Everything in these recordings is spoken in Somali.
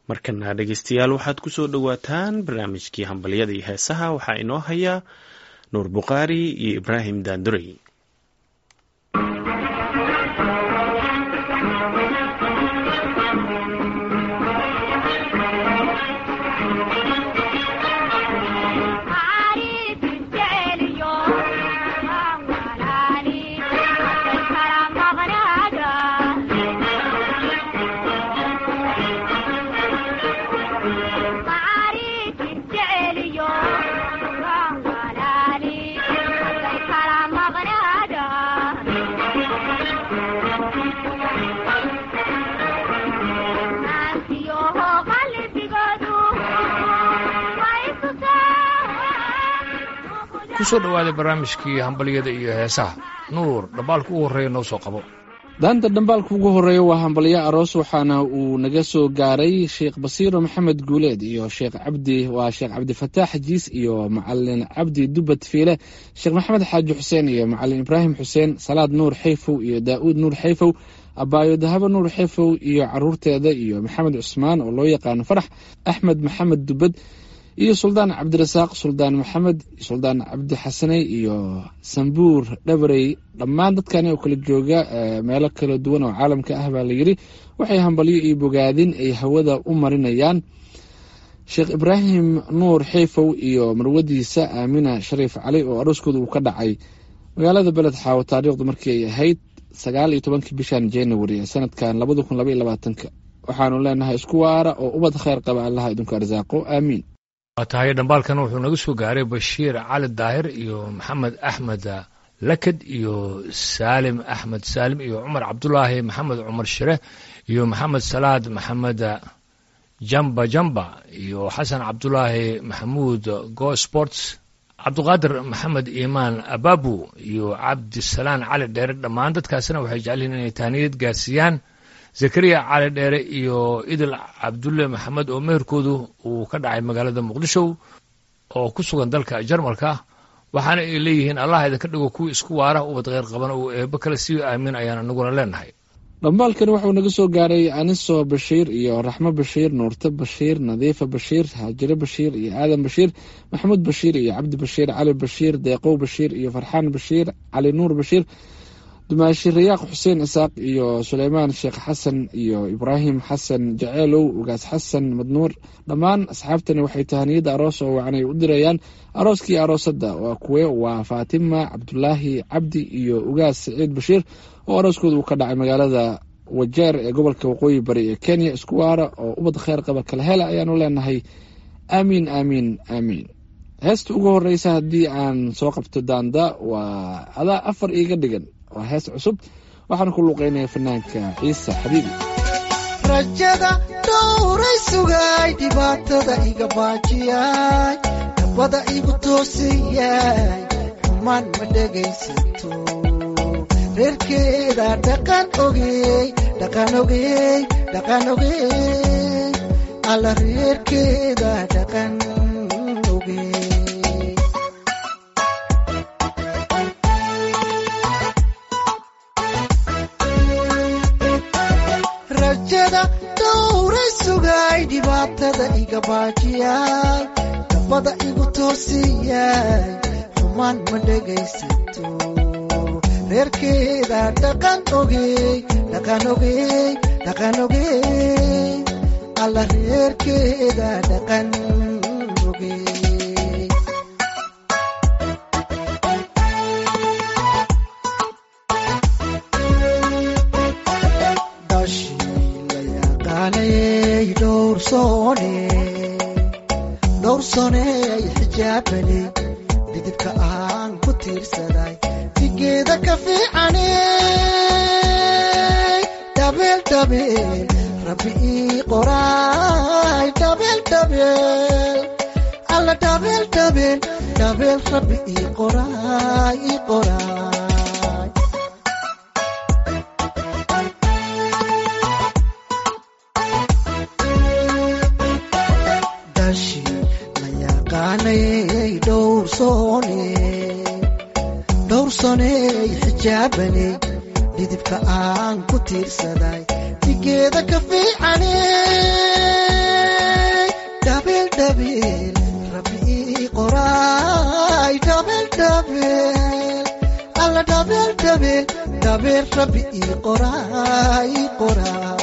markana dhegeystayaal waxaad ku soo dhowaataan barnaamijkii hambalyada iyo heesaha waxaa inoo haya nuur bukhaari iyo ibraahim daandurey kusoo dhawaaday barnaamijkii hambalyada iyo heesaha nuur dhambaalka ugu horreeya noo soo qabo daanta dhambaalka ugu horreeya waa hambalyo aroos waxaana uu naga soo gaaray sheekh basiiro maxamed guuleed iyo sheekh cabdi waa sheekh cabdifataax jiis iyo macalin cabdi dubad fiile sheekh maxamed xaaji xuseen iyo macalin ibraahim xuseen salaad nuur xayfow iyo daa'uud nuur xayfow abaayo dahabo nuur xayfow iyo caruurteeda iyo maxamed cusmaan oo loo yaqaano farax axmed maxamed dubad iyo suldaan cabdirasaaq suldaan maxamed suldaan cabdi xasaney iyo sambuur dhabarey dhammaan dadkani oo kala jooga meelo kala duwan oo caalamka ah baa layidhi waxay hambalyo iyo bogaadin ay hawada u marinayaan sheekh ibraahim nuur xeyfow iyo marwadiisa aamina shariif cali oo arooskooda uu ka dhacay magaalada beled xaawo taariikhdu markii ay ahayd sagaal iyo tobankii bishan january ee sanadkan labada kun laba iyo labaatanka waxaanu leenahay isku waara oo ubad kheyr qaba allaha idinku arsaaqo aamiin waa tahay dhambaalkan wuxuu naga soo gaaray bashiir cali daahir iyo maxamed axmed lakad iyo saalim axmed saalim iyo cumar cabdulaahi maxamed cumar shire iyo maxamed salaad maxamed jamba jamba iyo xasan cabdulaahi maxamuud go sports cabdiqaadir maxamed iimaan ababu iyo cabdisalaan cali dheere dhammaan dadkaasina waxay jecelihiin inay tahniyad gaarsiiyaan zakariya cali dheere iyo idil cabdulle maxamed oo meherkoodu uu ka dhacay magaalada muqdisho oo ku sugan dalka jarmalka waxaana ay leeyihiin allah idinka dhigo kuwii isku waara ubad kheyr qabana uu eebo kale sii aamin ayaan anaguna leenahay dhambaalkani wuxuu naga soo gaaray aniso bashiir iyo raxmo bashiir nuurte bashiir nadiifa bashiir haajire bashiir iyo aadan bashiir maxamuud bashiir iyo cabdi bashiir cali bashiir deeqow bashiir iyo farxaan bashiir cali nuur bashiir dumaashi rayaaq xuseen isaaq iyo suleymaan sheekh xasan iyo ibraahim xasan jaceelow ugaas xasan madnuur dhammaan asxaabtani waxay tahaniyadda aroos oo wacanay u dirayaan arooskii aroosadda waa kuwe waa faatima cabdulaahi cabdi iyo ugaas saciid bashiir oo arooskooda uu ka dhacay magaalada wajeer ee gobolka waqooyi bari ee kenya isku waara oo ubad kheyr qaba kala hela ayaanu leenahay aamiin aamiin aamiin heesta ugu horeysa haddii aan soo qabto daanda waa adaa afar iiga dhigan waa hees cusub waxaan ku luuqeynaya fanaanka ciise xabiibi rajada dhowray sugay dhibaatada iga baajiyay dabada igu toosiyay xumaan ma dhegaysato reerkeeda dhaqan ogey dhaqan ogey dhaqan ogey alla reerkeeda dhaqan ogey rajada dhowray sugay dhibaatada iga baajiyay dabada igu toosiyay xumaan ma dhegaysato reerkeeda dhaqan ogey dhaqan ogey dhaqan ogey alla reerkeeda dhaqan ogey dhowrsooney xijaabaney didibka aan ku tiirsaday digeeda ka fiicaney dhabeel dhabeel rabbi ii qoraay dhabeel dhabeel alla dhabeel dhabeel dhabeel rabbi ii qoraay ii qoraay dhowrsooney xijaabaney dhidibka aan ku tiirsaday digeeda ka fiicaney dhabeel dhabeel rabbi ii qoraay ii qoraay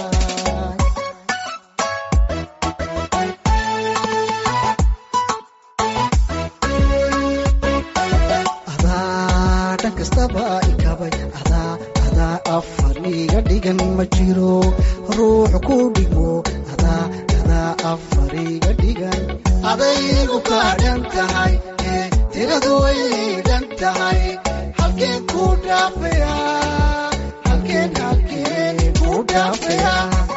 adaa dhan kastaba ikabay adaa adaa afar iga dhigan ma jiro ruux ku dhigmo adaa adaa afar iga dhigan adaygu kaa dhan tahay ee tiradu way dhan tahay halkeen ku dhaafaya halkeen halkeen ku dhaafaya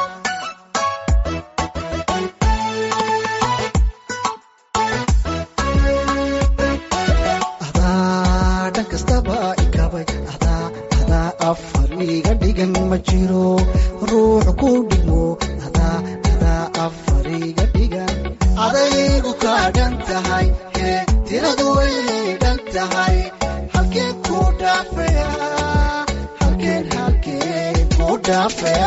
adaa dhan kastaba ikabay adaa adaa afar iga dhigan ma jiro ruux ku dhigmo adaa adaa afar iga dhigan adaygu kaa dhan tahay ee tiradu way dhan tahay halkeen ku dhaafaya halkeen halkeen ku dhaafaya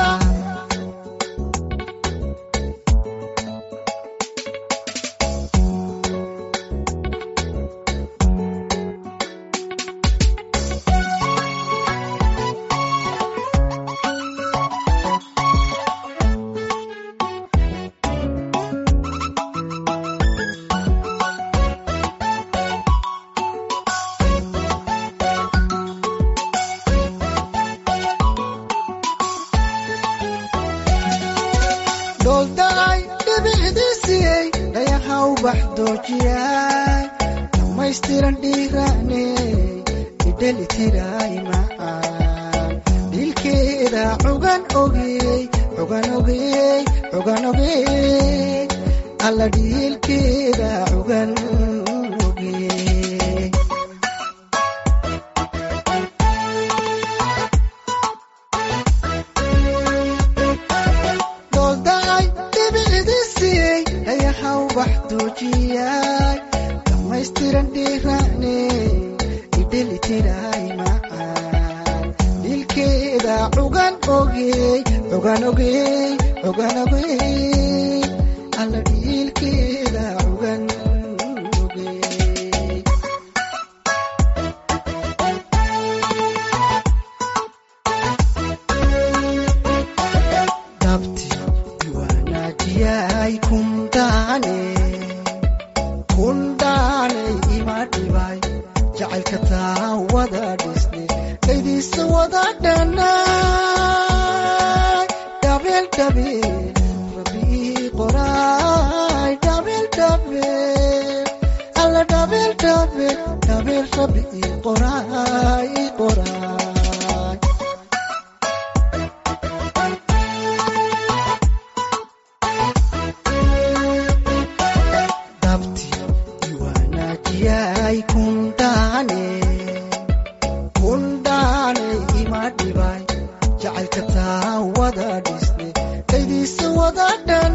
dhooldaay dhibicdiisiyey dhayahaw baxdoojiyay dhammaystiran dhiiraaney idhelitiray macaan dhilkeeda cugan ogey cugan ogey cugan ogey alla dhiilkeeda cugan ogey dhooldaay dhibicdiisiyey dhayahaw baxdoojiyay dhammaystiran dhiiraaney idhelitiray macaan dhilkeeda cugan ogey cugan ogey cugan ogey alla dhiilkeeda cugan ogey dhabti diwaanaajiyay kundaane kundaane ima dhibay jacaylka taa wada dhisne dhaydiisa wada dhanay dhabeel dhabeel rabbi ii qoraay dhabeel dhabeel alla dhabeel dhabeel dhabeel rabbi ii qoraay ii qoraay dhabti diwaanaajiyay kundaane kundaane ima dhibay jacaylka taa wada dhisne dhaydiisa wada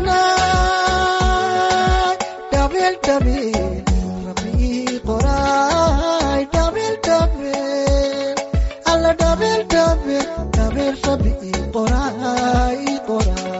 dhanay dhabeel dhabeel rabbi ii qoraay dhabeel dhabeel alla dhabeel dhabeel dhabeel rabbi ii qoraay ii qoraay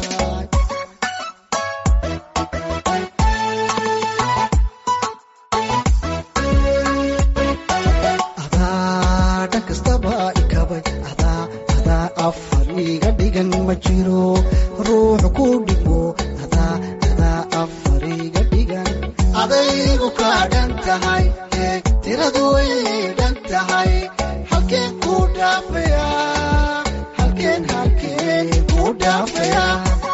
adaa dhan kastaba ikabay adaa adaa afar iga dhigan ma jiro ruux ku dhigmo adaa adaa afar iga dhigan adaygu kaa dhan tahay ee tiradu way dhan tahay halkeen ku dhaafaya halkeen halkeen ku dhaafaya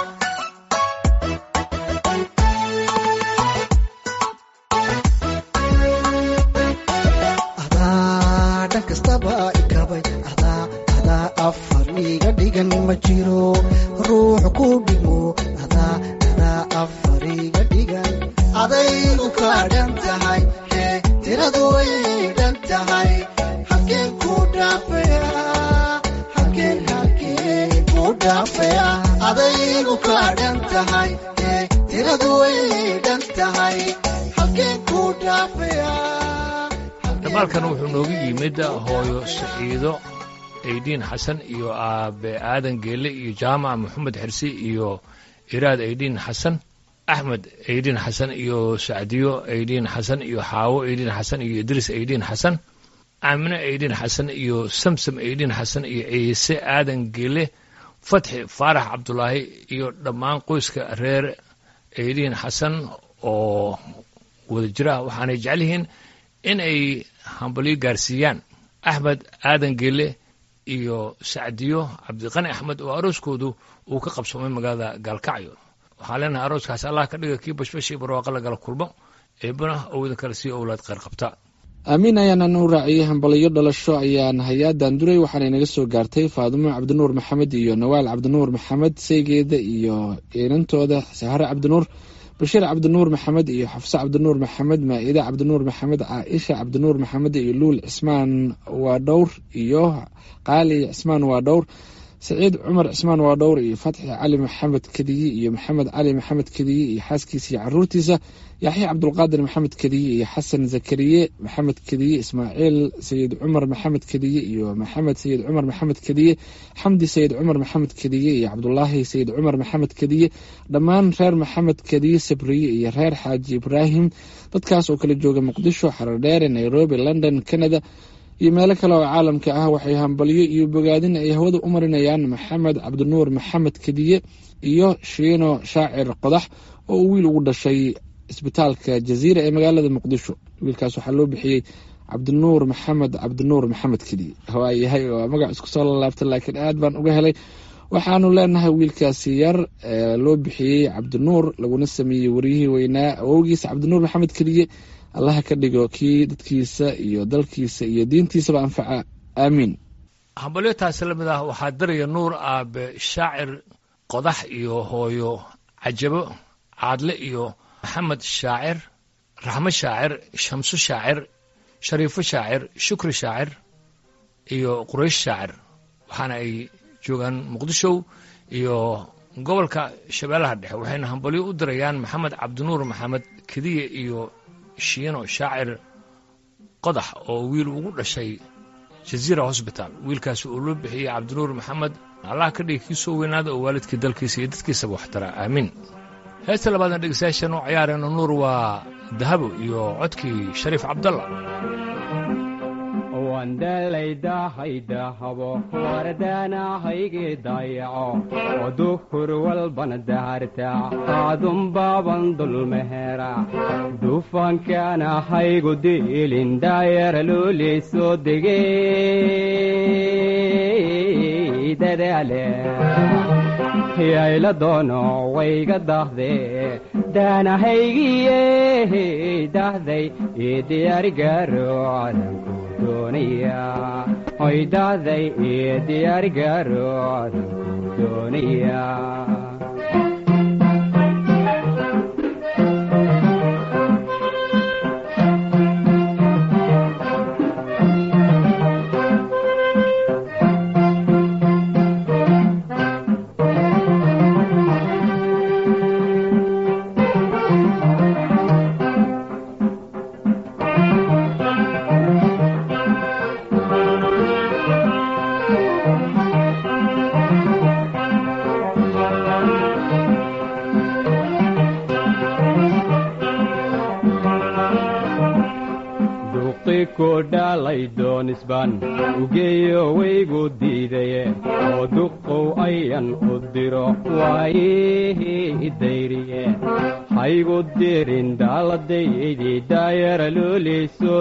adaa dhan kastaba ikabay adaa adaa afar iga dhigan ma jiro ruux ku dhigmo adaa adaa afar iga dhigan adaygu kaa dhan tahay ee tiradu way dhan tahay halkeen ku dhaafaya halkeen halkeen ku dhaafaya adaygu kaa dhan tahay ee tiradu way dhan tahay halkeen ku dhaafaya dhamaalkan wuxuu noogu yimid hooyo saciido aydiin xasan iyo aabe aadan geelle iyo jaamac maxamed xirsi iyo iraad aydiin xasan axmed aydiin xasan iyo sacdiyo aydiin xasan iyo xaawo aydiin xasan iyo idriis aydiin xasan aamine aydhin xasan iyo samsam aydhin xasan iyo ciise aadan gele fatxi faarax cabdulaahi iyo dhammaan qoyska reer aydhin xasan oo wada jira waxaanay jecel yihiin in ay hambalyo gaarsiiyaan axmed aadan gele iyo sacdiyo cabdiqani axmed oo arooskoodu uu ka qabsoomay magaalada gaalkacyo waxaan leenahay arooskaas allah ka dhiga kii bashbashii barwaaqa lagala kulmo eebana ou idin kale sii owlaad kheyr qabta aamiin ayaana nuu raaciyey hambaliyo dhalasho ayaan hay-adan duray waxaana inaga soo gaartay faadumo cabdinuur maxamed iyo nawaal cabdinuur maxamed seygeeda iyo inantooda sahare cabdinuur bashiir cabdinuur maxamed iyo xafse cabdinuur maxamed maa-ide cabdinuur maxamed caaisha cabdinuur maxamed iyo luul cismaan waa dhowr iyo qaali cismaan waa dhowr saciid cumar cismaan waa dhowr iyo fatxi cali maxamed kadiye iyo maxamed cali maxamed kadiye iyo xaaskiisa iyo caruurtiisa yaxya cabdulqaadir maxamed kadiye iyo xasan zakariye maxamed kadiye ismaaciil sayid cumar maxamed kadiye iyo maxamed sayid cumar maxamed kadiye xamdi sayid cumar maxamed kadiye iyo cabdulaahi sayid cumar maxamed kadiye dhammaan reer maxamed kadiye sabriye iyo reer xaaji ibraahim dadkaas oo kala jooga muqdisho xaradheere nairobi london canada iyo meelo kale oo caalamka ah waxay hambalyo iyo bogaadin ay hawada u marinayaan maxamed cabdinuur maxamed kadiye iyo shiino shaacir qodax oo uu wiil ugu dhashay isbitaalka jaziira ee magaalada muqdisho wiilkaas waxaa loo bixiyey cabdinuur maxamed cabdinuur maxamed kadiye waayahay waa magac isku soo lalaabtay laakiin aad baan uga helay waxaanu leenahay wiilkaasi yar loo bixiyey cabdinuur laguna sameeyey waryihii weynaa awowgiisa cabdinuur maxamed kadiye allaha ka dhigo kii dadkiisa iyo dalkiisa iyo diintiisaba anfaca aamiin hambalyo taasi la mid ah waxaa daraya nuur aabe shaacir qodax iyo hooyo cajabo caadle iyo maxamed shaacir raxmo shaacir shamso shaacir shariifo shaacir shukri shaacir iyo quraysh shaacir waxaana ay joogaan muqdishow iyo gobolka shabeellaha dhexe waxayna hambalyo u dirayaan maxamed cabdinuur maxamed kediye iyo shiino shaacir qodax oo wiil ugu dhashay jaziira hosbitaal wiilkaasi uu loo bixiyey cabdinuur maxamed allah ka dhigi kii soo weynaada oo waalidkii dalkiisa iyo dadkiisaba waxtara aamiin heesta labaadna dhegeystayaashan u ciyaarayno nuur waa dahabo iyo codkii shariif cabdalla wandalaydahaydaahabo wardaanahaygii dayaco oo duhur walbana daharta aadunbaaban dulmehera dufankaana haygu diilin daayara looley soo degey dadaale yayla doono wayga dahde daanahaygiye dahday ii diyaarigaro cadanku doonaya hoy dahday ii diyaarigaro cadanku doonaya dhalay ugeeyo waygu diidaye oo duqow ayan u diro waayihii dayriye haygu dirin daaladaydii daayara looley soo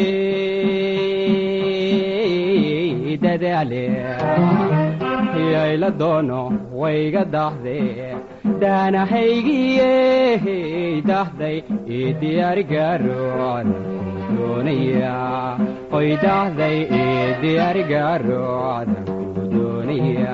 degey dadaale yayla doono wayga dahde daanahaygiye dahday ii diyaarigaro doonaya oy dahday ii diyaarigaro cadanku doonaya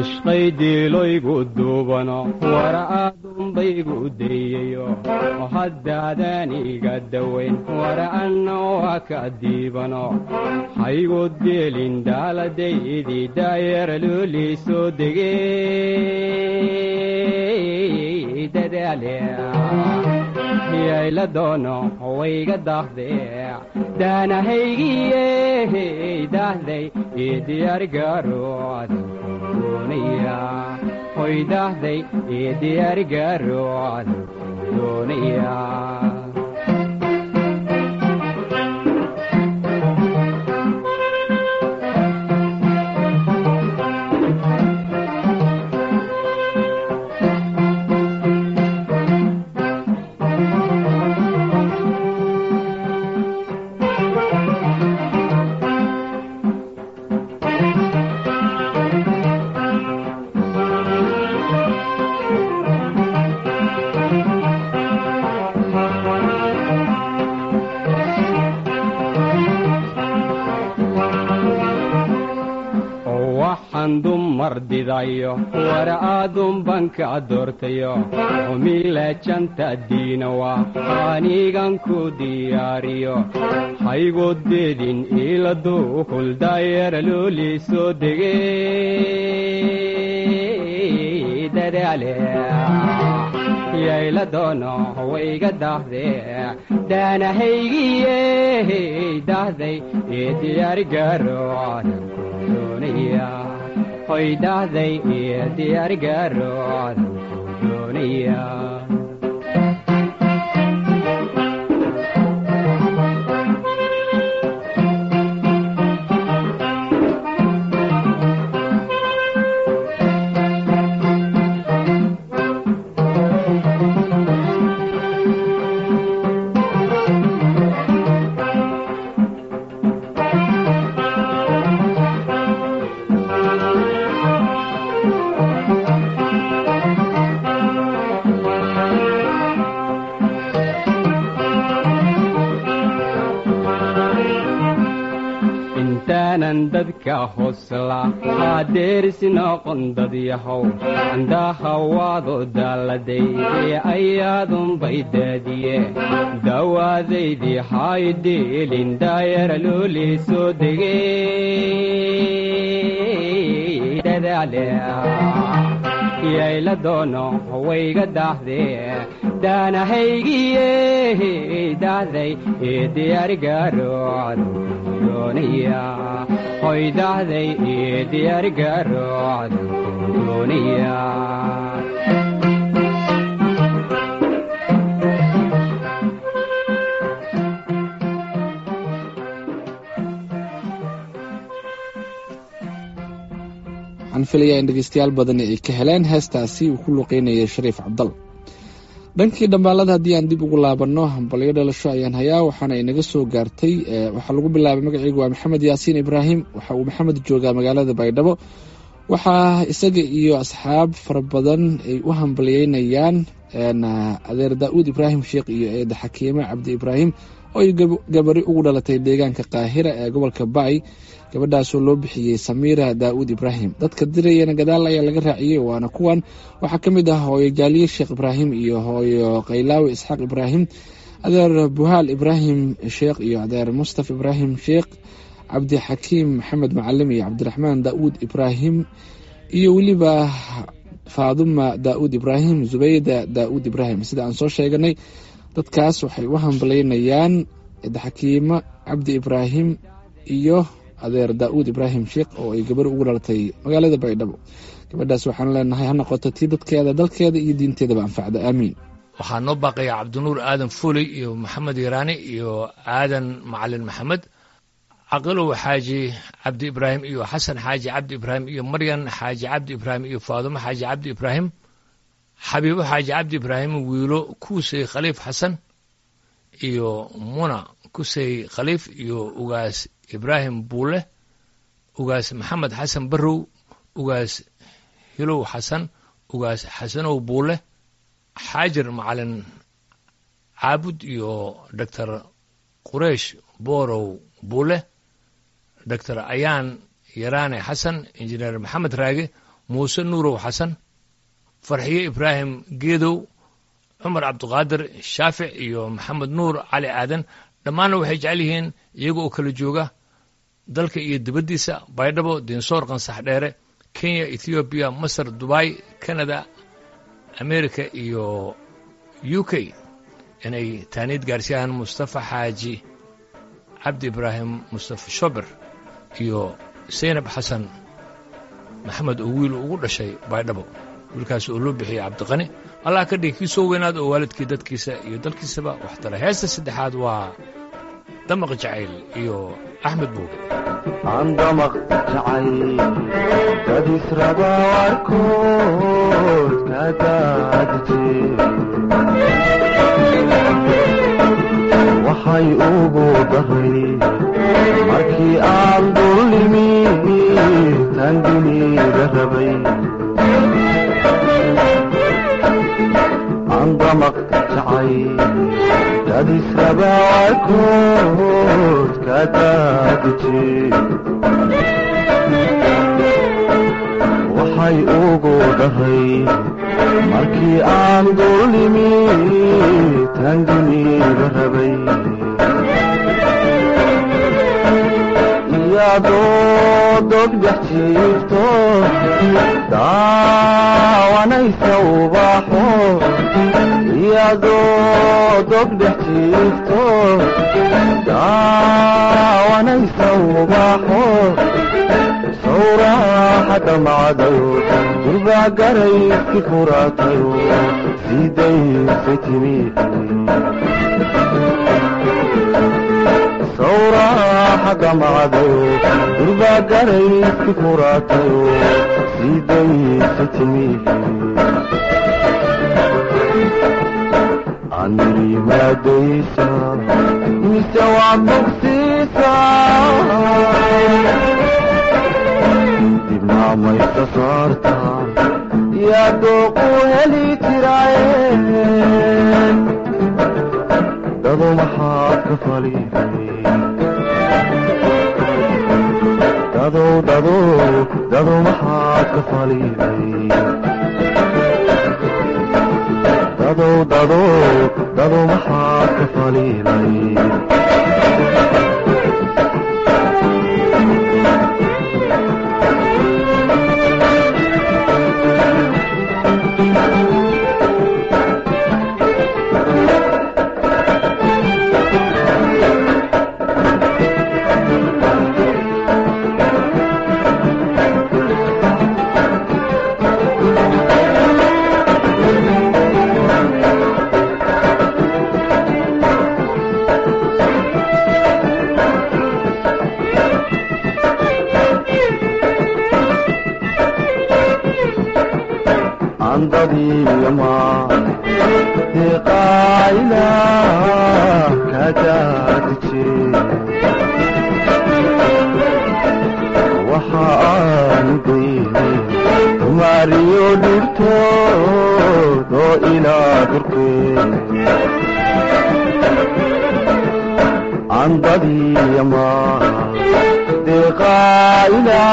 cishqay diiloygu duubano wara aadunbaygu dayayo oo haddaadan iga dawayn wara anna waa ka diibano haygu dielin daaladaydii daayar loolii soo degey dadaale yayla doono wayga daahdee daanahaygiye daahday ii diyaargaaroodan doonaya hoy daahday ii diyaargaaroodan doonaya waxaan dumar didayo wara aadunbanka doortayo umiilajanta diinawa anigan ku diyaariyo haygodeedin iladu huldaayara loolii soo degey dadaale yayla doono wayga daahdee daanahaygiye daahday ee diyaargaaroodan doonaya hoy daahday ee diyaargaaroodan doonaya intaanan dadka hosla haadeerisi noqon dad yahow andahawaado daaladay ee ayaadunbay daadiye dawaadaydii haydeelin daayara loolii soo degey dadaale yayla doono wayga daahdee daanahaygiye daahday ee diyaargaaroodan doonaya hoy daahday ee diyaargaaroodan doonaya waxaan filayaa in dhegeystayaal badani ay ka heleen heestaasi uu ku luqeynayay shariif cabdal dhankii dhambaalada haddii aan dib ugu laabanno hambalyo dhalasho ayaan hayaa waxaana inaga soo gaartay waxaa lagu bilaabay magaceygu waa maxamed yaasiin ibraahim waxa uu maxamed joogaa magaalada baydhabo waxaa isaga iyo asxaab fara badan ay u hambalyeynayaan adeer daa'uud ibraahim sheekh iyo eeda xakiime cabdi ibraahim oo ay gabari ugu dhalatay deegaanka qaahira ee gobolka baay gabadhaasoo loo bixiyey samiira daa'uud ibraahim dadka dirayana gadaal ayaa laga raaciyey waana kuwan waxaa ka mid ah hooyo jaaliye sheekh ibraahim iyo hooyo kaylaawi isxaaq ibraahim adeer buhaal ibraahim sheekh iyo adeer mustaf ibraahim sheekh cabdi xakiim maxamed macalim iyo cabdiraxmaan daa'uud ibraahim iyo weliba faaduma daa'uud ibraahim zubayda daa'uud ibraahim sida aan soo sheeganay dadkaas waxay u hambalyeynayaan xakiimo cabdi ibraahim iyo adeer daa'uud ibraahim sheekh oo ay gabar ugu dhalatay magaalada baydhabo gabadhaas waxaan leenahay ha noqoto tii dadkeeda dalkeeda iyo diinteedaba anfacda aamiin waxaa noo baaqaya cabdinuur aadan fuley iyo maxamed yaraani iyo aadan macalin maxamed caqilow xaaji cabdi ibraahim iyo xasan xaaji cabdi ibraahim iyo maryan xaaji cabdi ibraahim iyo faadumo xaaji cabdi ibraahim xabiibo xaaji cabdi ibraahim wiilo kuusey khaliif xasan iyo muna kusey khaliif iyo ugaas ibraahim buule ugaas maxamed xasan barrow ugaas hilow xasan ugaas xasanow buule xaajir macalin caabud iyo doctor qureish boorow buule doctor ayaan yaraane xasan injineer maxamed raage muuse nuurow xasan farxiye ibraahim geedow cumar cabdiqaadir shaafic iyo maxamed nuur cali aadan dhammaanna waxay jecel yihiin iyaga oo kala jooga dalka iyo dibaddiisa baydhabo dinsoor qansax dheere kenya ethoobiya masar dubai canada america iyo u k inay taaniid gaarsiiyaan mustafa xaaji cabdi ibraahim mustafa shober iyo saynab xasan maxamed oo wiil ugu dhashay baydhabo wiilkaas oo loo bixiyey cabdiqani allah ka dhigi kii soo weynaad oo waalidkii dadkiisa iyo dalkiisaba wax tara heesta saddexaad waa damaq jacayl iyo axmed buuge andamaq jacay dad israba warkood ka daadije waxay ugu daray markii aan dullimi tan dunida rabay andamaq jacay dad israba warkood ka daadije waxay ugu dhahay markii aan dullimi tan dunida rabay iyadoo dogdhex jiifto daawanaysa ubaxo iyadoo dogdhex jiifto daawanaysa ubaxo sawraaxa damacdayo durbaa garayski furaatayo sidaysay timi sawraaxa damacdayo durbaa garayski furaatayo sidaysay timi anirimaadaysa mise waa bogsiisa dibna maysa saarta yaa dooqu heli jiraaye dado maxaad ka faliday dadow dadow dado maxaad ka faliday dadow dadow dado maxaad ka faliday andadiyama deqaayla kadaadije waxa aanu daynay maariyo dhibtood oo ilaa durkeen andadiyama deqaayla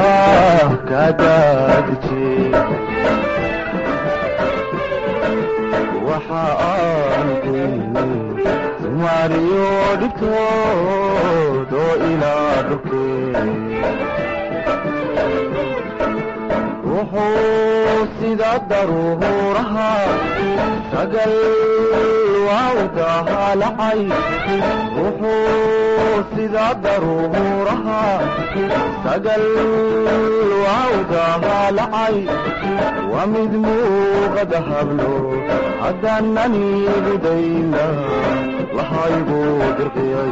kadaadije waxa aan daynay maariyo dhibtood oo ilaa dhulkeen wuxuu sida daruuraha sagal waawdaha lacay wuxuu sida daruuraha sagal waawdaha lacay waa mid muuqada hablo haddaananigu dayna lahaygu dirqiyay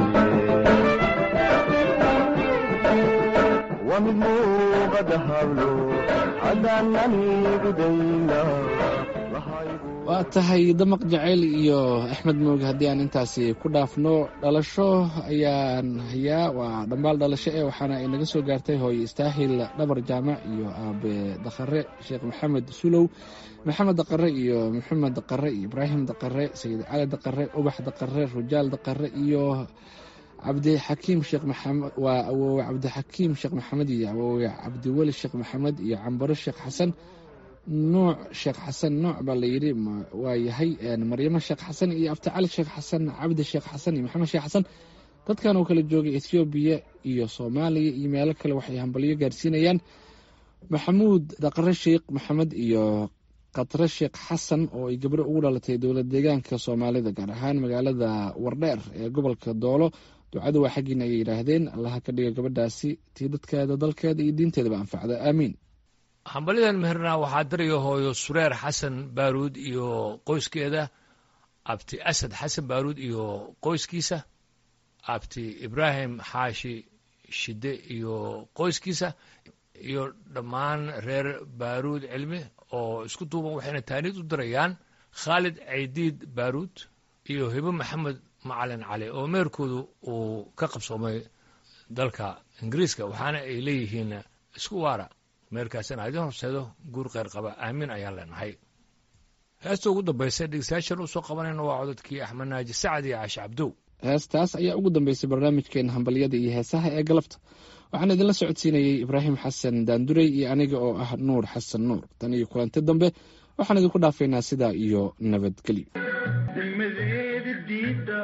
waa mid muuqada hablo haddaananigu dayna lahaygu waa tahay damaq jacayl iyo axmed mooge haddii aan intaasi ku dhaafno dhalasho ayaan hayaa waa dhambaal dhalasho eh waxaana inaga soo gaartay hooye istaahil dhabar jaamac iyo aabe dakhare sheekh maxamed sulow maxamed daqare iyo maxamed daqare iyo ibraahim daqare sayid cali daqare ubax daqare rujaal daqare iyo cabdixakiim sheekh maxamed waa awoowe cabdixakiim sheekh maxamed iyo awoowe cabdiweli sheekh maxamed iyo cambaro sheekh xasan nuuc sheekh xasan nuuc baa la yidhi waa yahay maryamo sheekh xasan iyo abticali sheekh xasan cabdi sheekh xasan iyo maxamed sheekh xasan dadkan oo kala joogay ethoobiya iyo soomaaliya iyo meelo kale waxay hambalyo gaarsiinayaan maxamuud daqare sheekh maxamed iyo khatre sheekh xasan oo ay gabro ugu dhalatay dowlad deegaanka soomaalida gaar ahaan magaalada wardheer ee gobolka doolo ducadu waa xaggiina ayay yidhaahdeen allaha ka dhiga gabadhaasi tii dadkeeda dalkeeda iyo diinteedaba anfacda aamiin hambalyadan meherna waxaa darayo hooyo sureer xasan baaruud iyo qoyskeeda abti asad xasan baaruud iyo qoyskiisa abti ibraahim xaashi shide iyo qoyskiisa iyo dhammaan reer baaruud cilmi oo isku duuban waxayna taaniid u dirayaan khaalid caydiid baaruud iyo hibo maxamed macalin cali oo meerkoodu uu ka qabsoomay dalka ingiriiska waxaana ay leeyihiin isku waara meerkaasina idin horseedo guur kheyr qaba aamin ayaan leenahay heesta ugu dambaysa dhegeystayaashan usoo qabanayna waa codadkii axmed naaji sacad iyo caashe cabdow heestaas ayaa ugu dambeysay barnaamijkeena hambalyada iyo heesaha ee galabta waxaan idinla socodsiinayey ibraahim xasan daandurey iyo aniga oo ah nuur xasan nuur tan iyo kulanti dambe waxaan idinku dhaafaynaa sidaa iyo nabadgelyo degmadeeda diida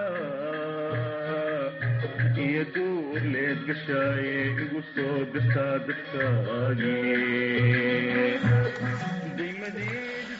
iyo duuleed gashaaye igu soo dirtaa dadkaagi